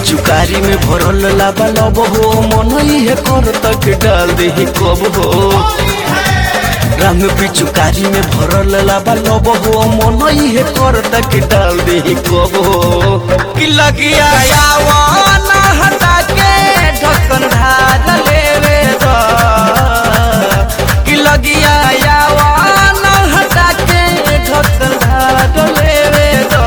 पिचुकारी में भरल लाबा लब हो मन है कर तक डाल दे कब हो रंग पिचुकारी में भरल लाबा लब हो मन है कर तक डाल दे कब हो कि लगिया यावाना हटा के ढक्कन ढाल लेवे दा कि लगिया यावाना हटा के ढक्कन ढाल लेवे दा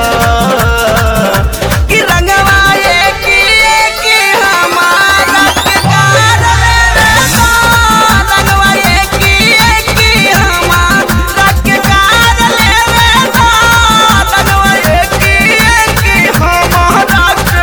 कि रंगवा एक एक हमारा के गाल लेवे दा रंगवा एक एक हमारा के गाल लेवे दा रंगवा एक एक हमारा के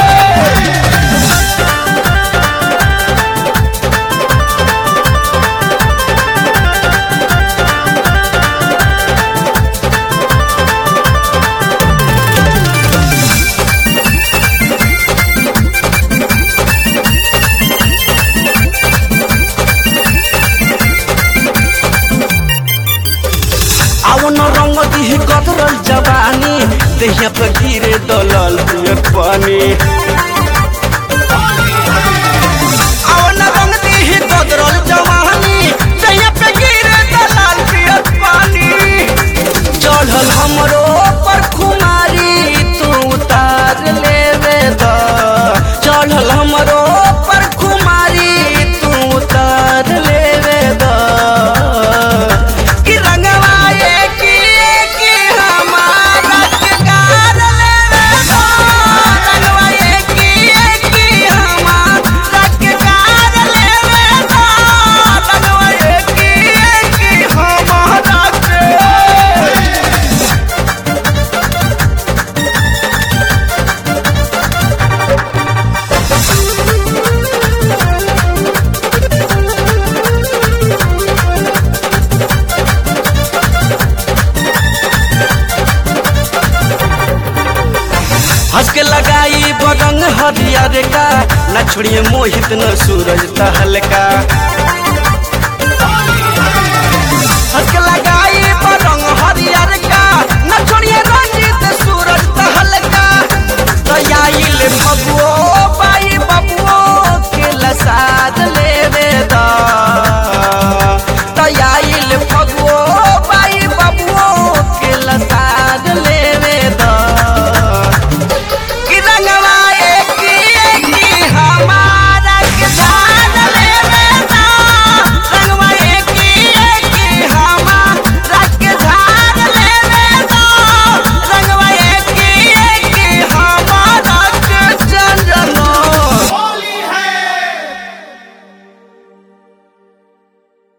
आवन रंग दिही कतरल जवानी देहिया पे गिरे दलल पियर पानी आवन रंग दिही कतरल जवानी देहिया पे गिरे दलल पियर पानी चढ़ल हमरो पर खुमारी तू उतार लेवे द चढ़ल हमरो पर खुमारी तू उतार लेवे द कि रंगवा एक एक हमारा के गाल लेवे द रंगवा एक एक हमारा के गाल लेवे द रंगवा एक एक हमारा के हंस के लगाई बरंग हरियर का न छोड़िए मोहित न सूरज तहलका